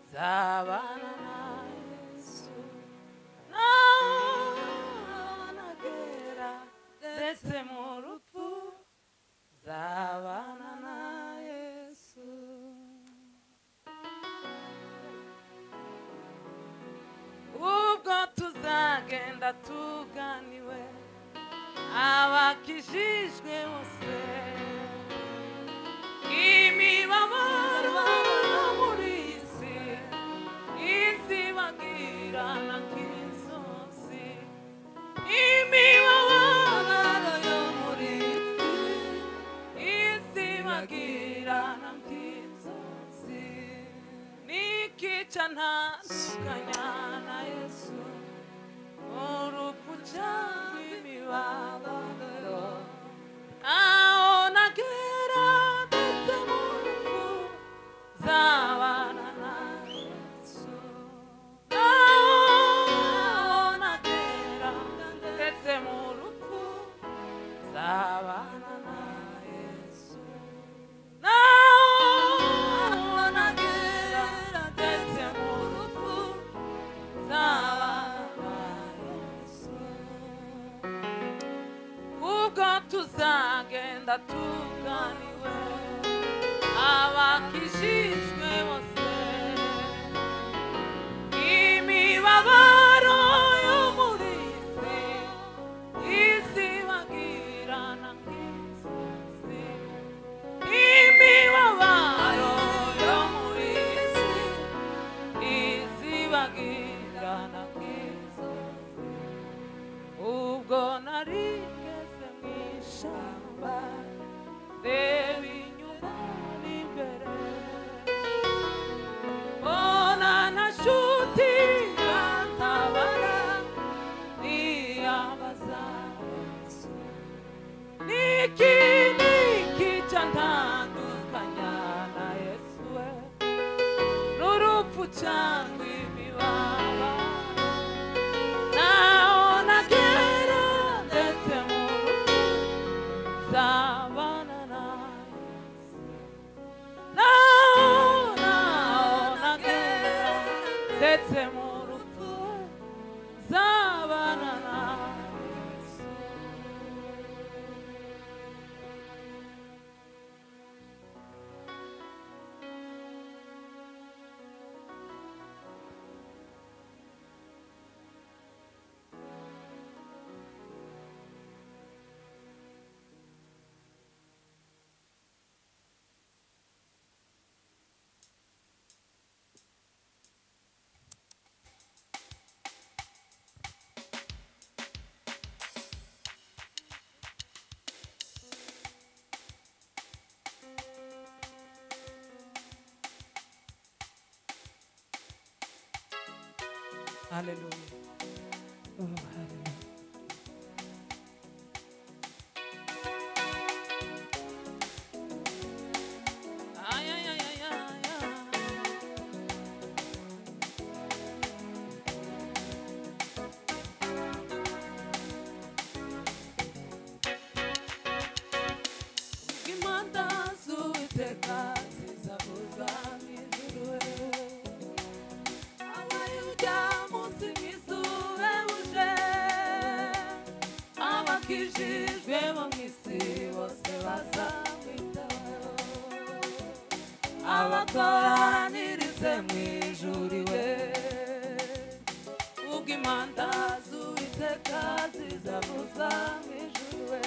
nzabana na yesu nanagera ndetse mu rupfu nzabana na yesu ubwo tuzagenda tuganiwe abakijijwe bose imibabaro yo muri iyi si izibagirana nk'inzuzi imibabaro yo muri iyi si izibagirana nk'inzuzi nikica ntandukanya na yesu urupfu cyangwa imibabaro aho nagera ndetse mu rupfu nzabana na Yesu aho nagera ndetse mu rupfu nzabana na Yesu naho nagera ndetse mu rupfu nzabana na Yesu ubwo tuzagenda tuganiwe abakijijwe bose imibabaro yo muri isi izibagirana nk'inzozi imibabaro yo muri isi izibagirana nk'inzozi ubwo narigeze mu ishyamba ndeba inyuma n'imbere mbona na nshuti yantabara niyambaza yesu niki niki cya ntandukanya na yesu we n'urupfu cyangwa imibabaro Now I get up, that's the moon. Savannah. Now, now I get up, that's the moon. Savannah. Hallelujah. Oh, hallelujah. Ay, ay, ay, ay, ay, ay. Impanda z'Uwiteka zizavuza mw'ijuru. abayuda munsi mw'isure buje abakijijwe bo mw'isi bose bazamwitaho abakoranirize mwijuriwe ubwo imanda z'uwiteka zizavuza mwijuriwe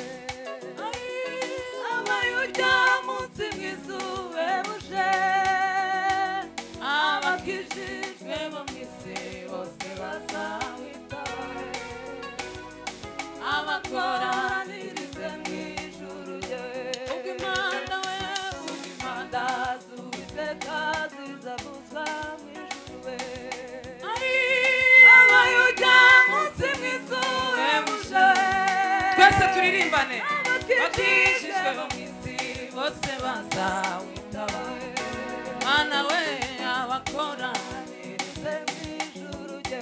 abayuda munsi mw'isure buje abakijijwe bo mw'isi bose bazamwitaho abakoranirize mu ijuru ye ubwo imana we ubwo imana z'uwiteka zizabuzwa mu ijuru we ari abayuda munsi mu izuba muje twese turirimbane bakijijwe bo mu isi bose bazawitaba mana we abakoranirize mu ijuru ye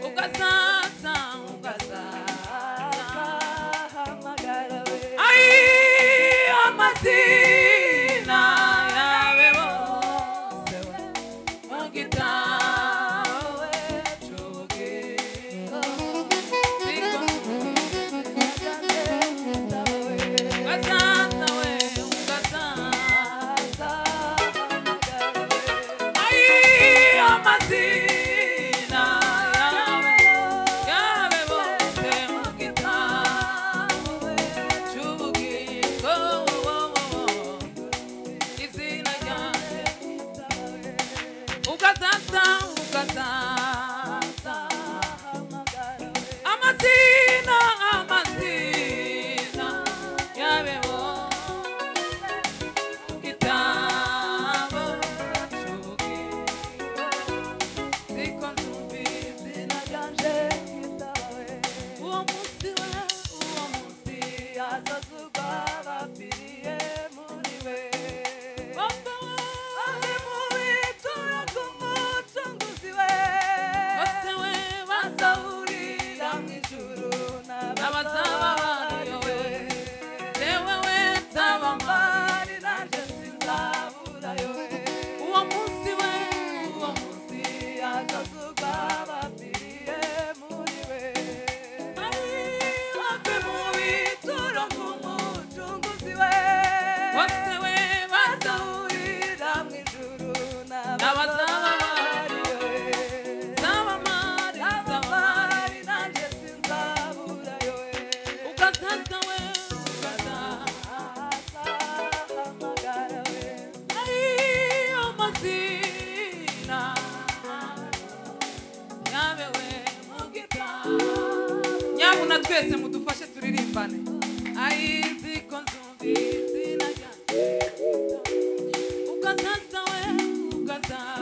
ugasaza ugasaza Ay, amazina yawe bose kitawe choge Ungazana we, ungazana Ai, amazina yawe, yawe wote mukitawe chubukiko, wo, wo, wo. izina ryawe ugasasa ugasasa amazina amazina yabeho mu gitabo cy'ubwe siko nzumva izina ryanje uwo munsi we uwo munsi hazazurwa abapfiriye muri we Papa we ari mu bituro by'umucunguzi we bose we bazahurira mu ijuru n'abazaba bayowe yewe we nzaba mpari nanjye sinzaburayo uwo munsi we uwo munsi hazazurwa abapfiriye muri we bave mu bituro nk'umucunguzi we bose we bazahurira mu ijuru n'abazaba bari we zaba mari zaba mari nanjye sinzaburayo we ukazaza we ukazahamagara we ariyo mazina yabewe mu gitabo nyabuna twese mudufashe turirimbane ayizi ko nzumva izina ryanjye ukazaza we ukazaza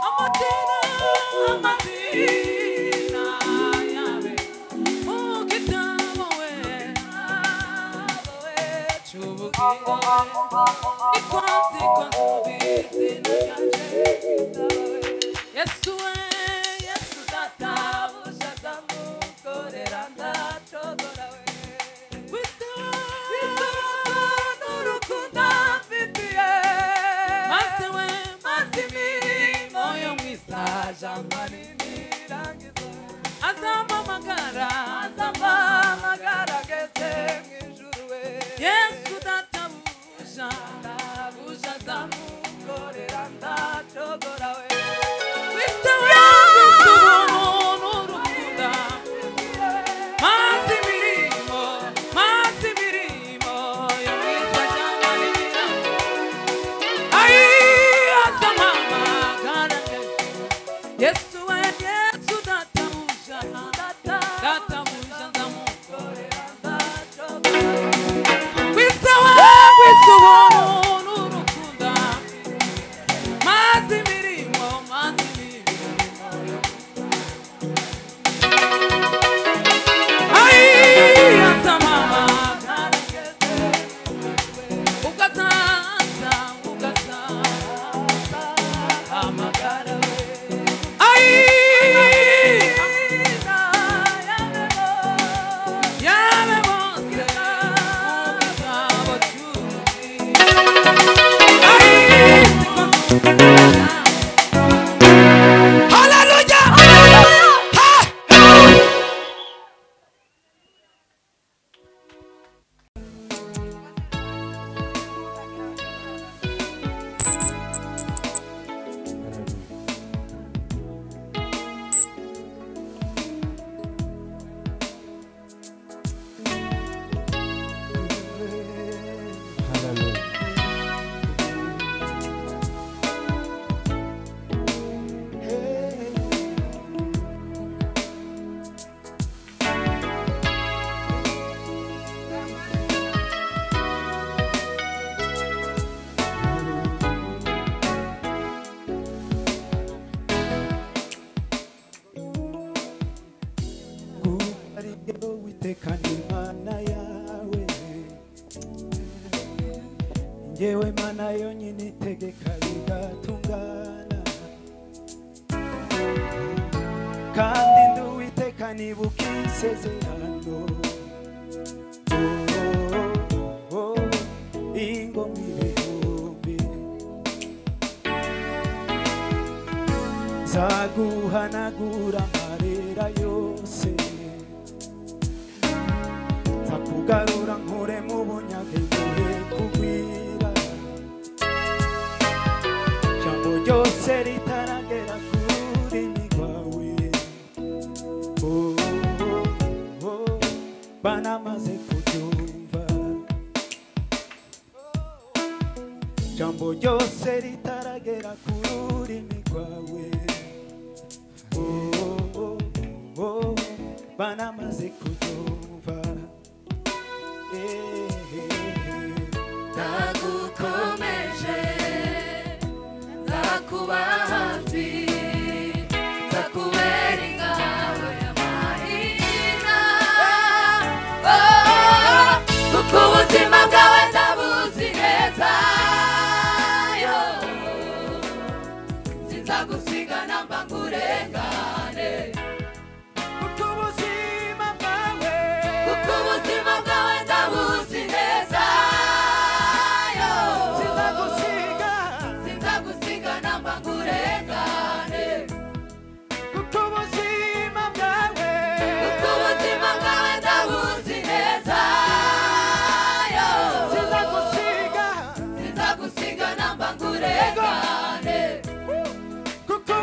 amazina amazina yawe mu gitabo we cy'ubugenge niko nzi ko nzumva izina ryanjye yesu we yesu data buja ndamukorera ndacogora we kwisi we n'urukundo mfitiye maze we maze imirimo yo mu isaja manini irangiza azampamagara azampamagara gese mu ijuru we yesu data buja ndabuja ndamukorera ndacogora we Wita we, wita umuntu urukunda mazi imirimo mazi imirimo yo mwiza cyane ayi aza mama gana yesu we yesu databuja databuja ndamukorera kwiza we kwiza ubuntu n'urukundo mazi imirimo mazi imirimo Ay, asa mama, ukasa, asa, ukasa, amagara. Ay, yawe bose, ugabo cyuzi. Ay, sikonsumbi. Hallelujah! Ha! Hallelujah. uwiteka ni imana yawe njyewe mana yonyine itegeka bigatungana kandi ndi uwiteka nibuka isezerano Oh, oh, oh, ingoma ibihumbi nzaguhanagura amarira yose nzakugarura nkure mu bunyage nguhe kugwira jambo ryose ritaragera ku rurimi rwawe Oh, oh, oh, banamaze kuryumva jambo ryose ritaragera ku rurimi rwawe Oh, oh, oh, banamaze kuryumva Eh, eh, eh. Nagukomeje, nzakuba hafi, nzakubera ingabo y'amahina. Oh, kuko ubuzima bwawe ndabuzi neza, yo. sinzagusigana mba ngurengane kuko ubuzima bwawe kuko ubuzima bwawe ndabuzi neza yo sinagusiga sinzagusigana mba ngurengane kuko ubuzima bwawe kuko ubuzima bwawe ndabuzi neza yo sinagusiga sinzagusigana mba ngurengane kuko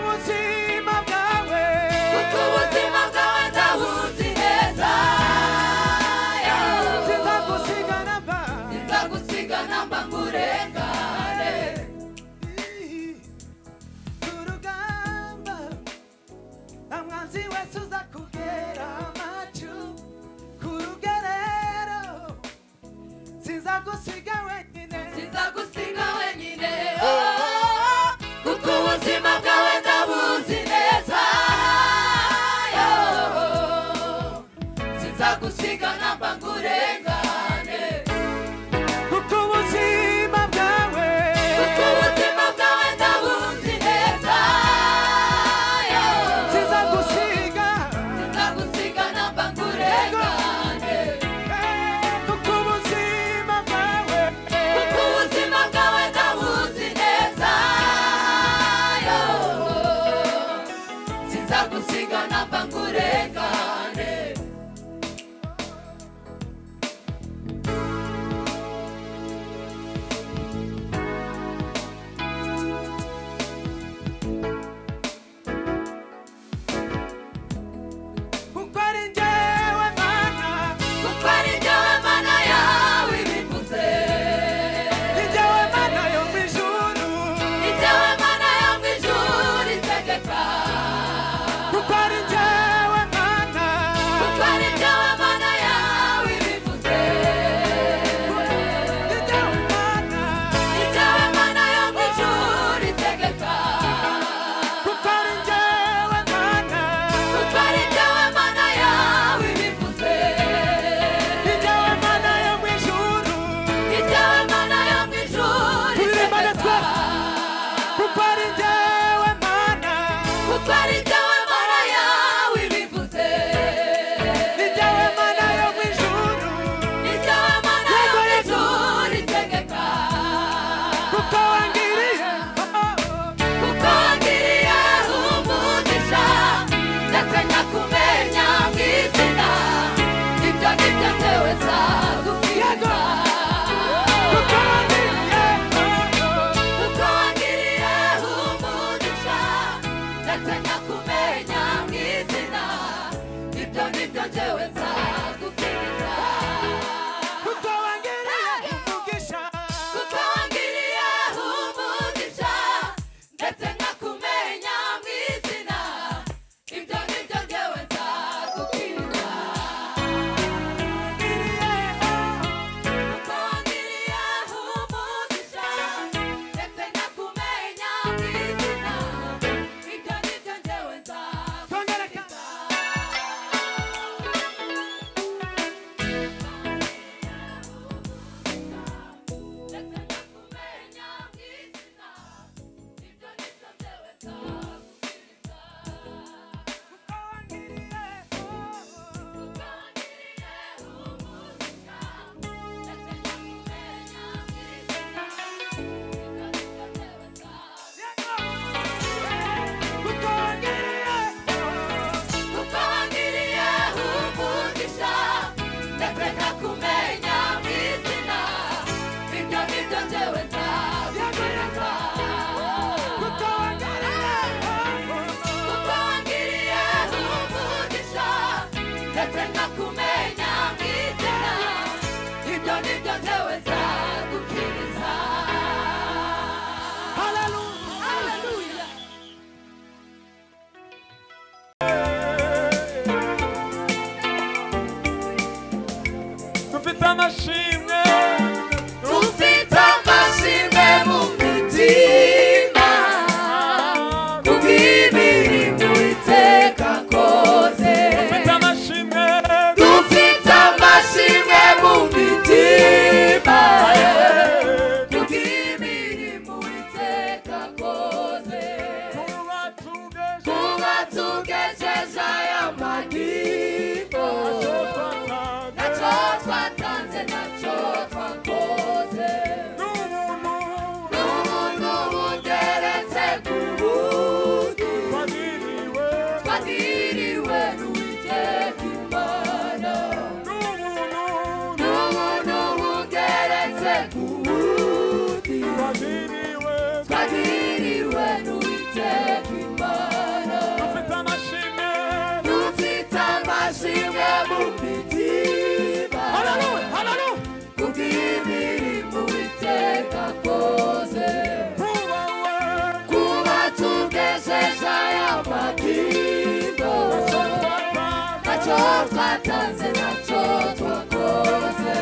twatanze ntacyo twakoze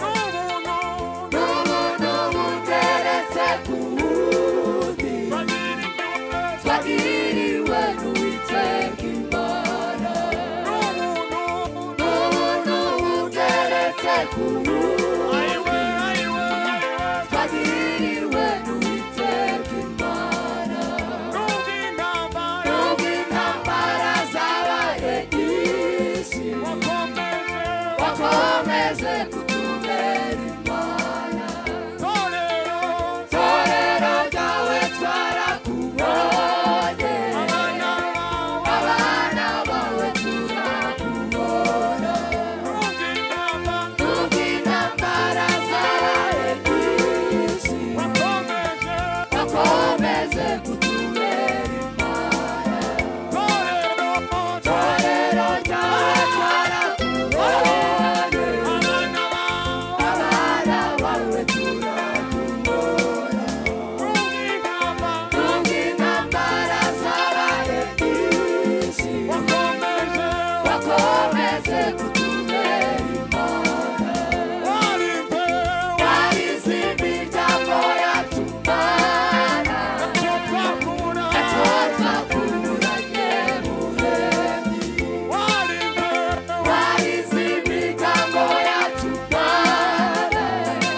n'ubuntu n'ubuntu buteretse ku wundi twagiriwe twagiriwe n'uwiteka imana n'ubuntu n'ubuntu buteretse ku wundi ayiwe ayiwe ayiwe twagiriwe n'uwiteka imana n'ubw'intambara nubwo intambara zabaye nyinshi wakomeje wakomeze kutubera imana itorero torero ryawe twarakubonye abana bawe abana bawe turakubona n'ubw'intambara nubwo intambara zabaye nyinshi wakomeje wakomeze kutubera imana itorero torero ryawe twarakubonye abana bawe abana bawe turakubona n'ubw'intambara nubwo intambara zabaye nyinshi wakomeje wakomeze kutubera imana warize twarizimbi ryako yatumana icyo twakura icyo twakuranye muremyi warize twarizimbi ryako yatumana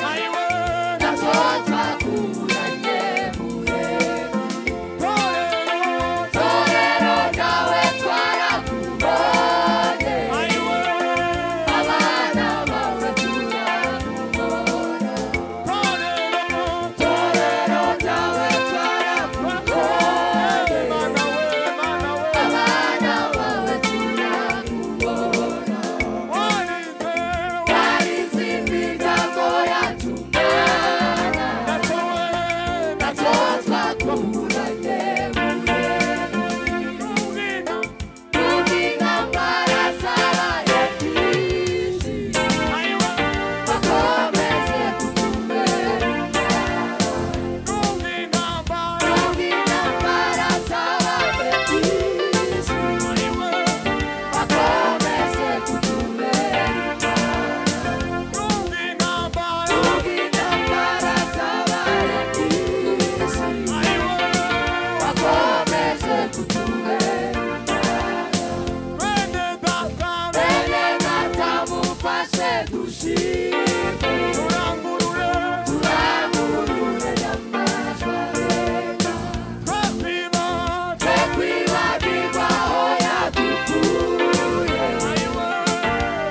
ayiwe icyo twakuranye muremyi itorero torero ryawe twarakubonye ayiwe abana bawe turakubona itorero torero ryawe twarakubonye abana bawe turakubona twari izindi ntabwo yatugana nacyo twakuranye Nubwo intambara zabaye nyinshi wakomeze kutubera imana Nubwo intambara zabaye nyinshi wakomeze kutubera imana Nubwo intambara zabaye nyinshi wakomeze kutubera Bene data mufashe dushime turangurure nyamajwi areka twe kwibagirwa aho yadukuye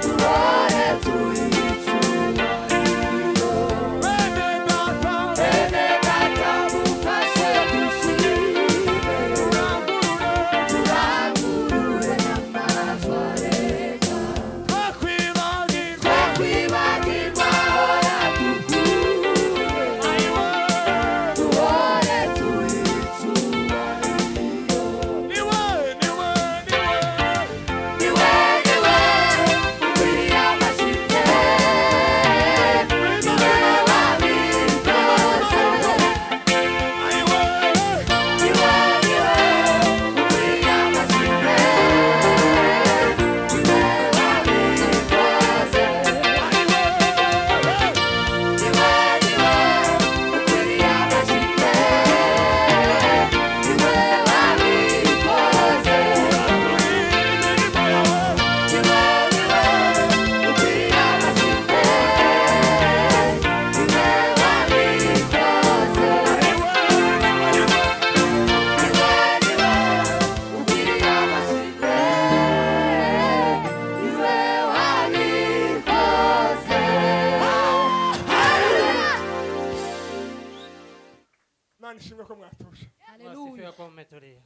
turore tuyicyubahiro Bene data mufashe dushime turangurure nyamajwi areka twe kwibagirwa aho yadukuye turore tuyicyubahiro Niwe niwe ukwiriye amashyi niwe wabikoze niwe niwe ukwiriye amashyi niwe wabikoze niwe niwe ukwiriye amashyi niwe wabikoze niwe niwe ukwiriye amashyi niwe wabikoze Imana ishimwe ko mwatuje Wasifiwe kwa umetulia.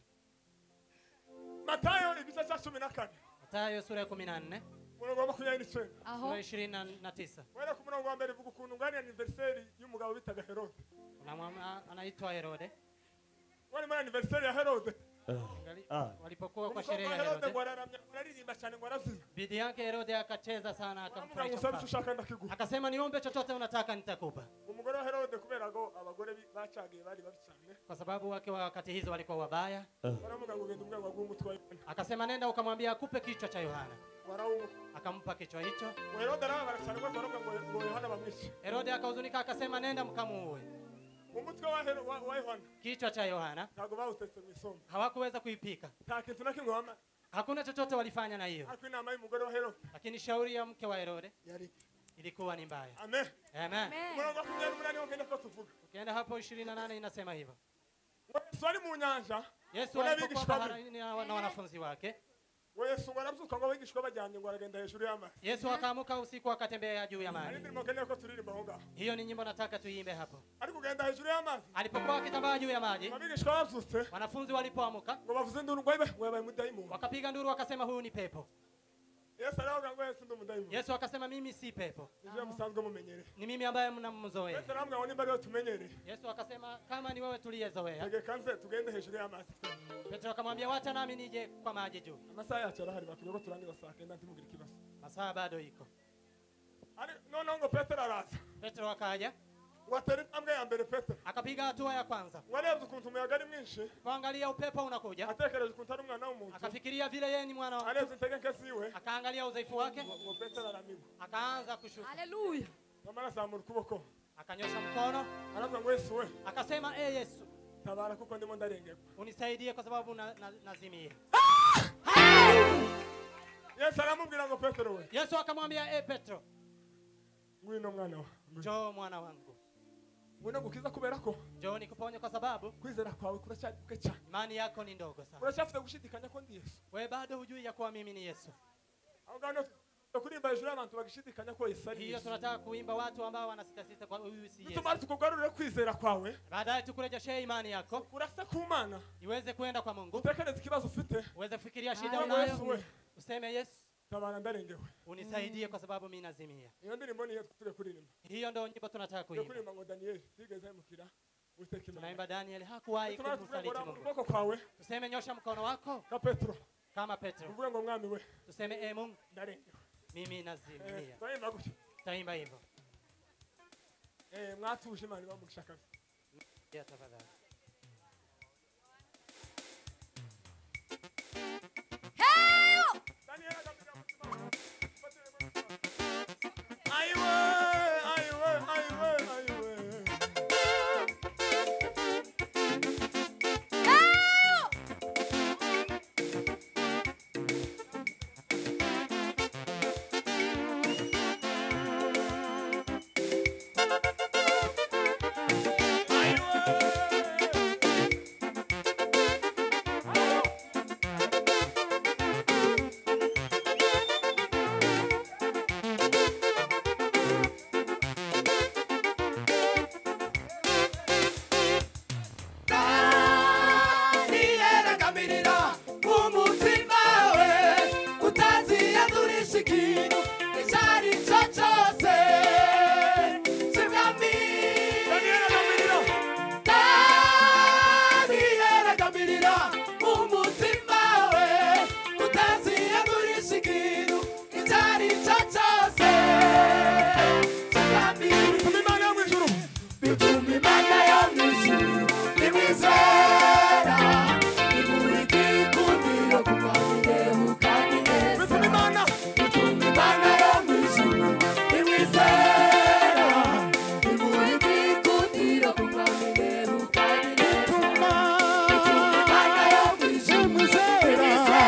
matayo igice cya cumi na kane Mathayo sura ya 14, umurongo wa makumyabiri n'icyenda aho sura ya 29. wera ku murongo wa mbere vuga ukuntu ungana aniveriseri y'umugabo bitaga herode Kuna mama anaitwa Herode. wari muri aniveriseri ya herode Ngali- Ah. walipokuwa Umukobwa kwa sherehe ya wa Herode ngo Herode, araramya uraririmba cyane ngo arazima bidii yake Herode akacheza sana, uramubwira ngo akamfurahisha usabe icyo mfalme. ushaka ndakiguha Akasema niombe chochote unataka nitakupa, umugore wa herode kubera ko abagore bi- bacagiye bari babi cyane kwa sababu wake wa wakati hizo walikuwa wabaya. baravuga ngo genda umwego w'umutwe wa Yohana Akasema nenda ukamwambia akupe kichwa cha Yohana, barawumuka akampa kichwa hicho. ngo herode arababara cyane rwose baravuga ngo ngo yohana bamwice Herode akahuzunika, akasema nenda mkamuue. umutwe wa Hero- wa- wa yohana Kichwa cha Yohana ntabwo bawutetse mu isombe hawakuweza kuipika, nta kintu na kimwe wama hakuna chochote walifanya na hiyo, ariko inama y'umugore wa herode lakini shauri ya mke wa Herode yari ilikuwa ni mbaya. amen Amen. umurongo wa makumyabiri n'umunani wo ngenda ko tuvuga Ukienda hapo 28 inasema hivyo. ngo yesu ari mu nyanja Yesu Kuna alipokuwa abigishwa be. baharini na na wanafunzi wake, ngo yesu ngo arabyuka ngo abigishwa bajyanye ngo aragenda hejuru y'amazi Yesu akaamuka usiku akatembea juu ya hari maji. indirimbo nkeneye ko turirimba aho ngaho Hiyo ni nyimbo nataka tuiimbe hapo. ariko ugenda hejuru y'amazi Alipokuwa akitambaa juu ya maji, abigishwa babyutse wanafunzi walipoamuka ngo bavuze induru ngo ibe ngo yabaye umudayimoni wakapiga nduru, wakasema huyu ni pepo. yesu aravuga ngo yesu ndi umudayimoni Yesu akasema mimi si pepo, nivyo musanzwe mumenyereye ni mimi ambaye mnamzoea. petero aramubwira ngo nimba ariwe tumenyereye Yesu akasema kama ni wewe tuliyezoea. tegeka nze tugende hejuru y'amazi Petro akamwambia wacha nami nije kwa maji juu, amasaha yacu arahari batubwira ko turangiza saa kenda ntimugire ikibazo masaa bado iko. Ari- noneho ngo petero araza Petro akaja ngo atera intambwe ya mbere petero akapiga hatua ya kwanza, ngo arebye ukuntu umuyaga ari mwinshi kuangalia upepo unakuja, atekereje ukuntu ari umwana w'umuntu akafikiria vile yeye ni mwana wa, arebye intege nke ziwe akaangalia udhaifu wake, ngo- ngo petero aramigwa akaanza kushuka, Haleluya. nyamara azamura ukuboko akanyosha mkono, aravuga ngo yesu we akasema e Yesu tabara kuko ndimo ndarengerwa unisaidie kwa sababu na, na, nazimia. yesu aramubwira ngo petero we Yesu akamwambia e Petro, ngwino mwana wa ngwino." njoo mwana wangu, ngwino gukiza kubera ko njoo nikuponye, kwa sababu kwizera kwawe kuracyari kuke cyane imani yako ni ndogo sana, uracyafite gushidikanya ko ndi yesu wewe bado hujui ya kuwa mimi ni Yesu. aho ngaho niho tugomba kuririmba hejuru y'abantu bagishidikanya ko yesu ari Hiyo yesu tunataka kuimba watu ambao wanasitasita kwa huyu si Yesu. bituma tukugarurire kwizera kwawe Baadaye tukurejeshee imani yako urasa ku mana iweze kwenda kwa Mungu, utekereze ikibazo ufite uweze kufikiria shida ngo yesu we unayo, useme Yesu tabara ndarengewe unisaidie kwa sababu mimi nazimia. iyo ndirimbo niyo turi kuririmba Hiyo ndio nyimbo tunataka turi kuimba. kuririmba ngo daniyeli ntigeze ahemukira witeka imana Tunaimba Daniel hakuwahi bituma tuvuga ngo kumsaliti rambura Mungu. ukuboko kwawe Tuseme nyosha mkono wako nka petero kama Petro, uvuge ngo mwami we tuseme e Mungu ndarengewe mimi Eh, nazimia. turahimba gutya Tutaimba hivyo Eh, mwatuje imana ibamugisha kazi Ya, tafadhali. daniyeli agapira umutima wawe ufatire mu mutima wawe. ayiwe ayiwe ayiwe ayiwe Daniela Gamirira, umutima we utaziyadurisha ikintu icyo ari cyo cyose kibwami Daniela Gamirira, umutima we utaziyadurisha ikintu icyo ari cyo cyose kibwami imana yo mu ijuru bituma imana yo mu ijuru imwizera imurika ikundiro kuba irebuka neza bituma imana bituma imana yo mu ijuru imwizera imurika ikundiro kuba irebuka neza bituma imana yo mu ijuru imwizera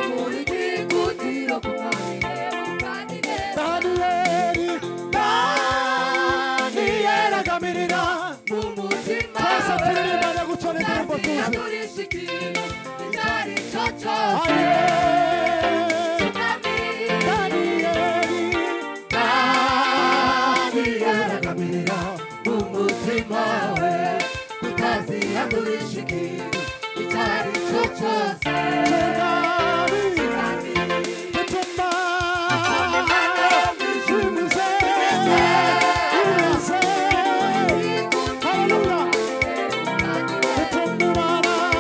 imurika ikundiro kuba irebuka neza mumutima wawe utaziyadurisha ikintu icyo ari cyo cyose umutima we utaziyadurisha ikintu icyo ari cyo cyose Hallelujah.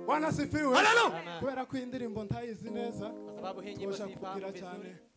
bwana asifiwe Haleluya. Amen. kubera ko iyi ndirimbo ntayizi neza Kwa sababu hii nyimbo tuje siifahamu kugira cyane vizuri.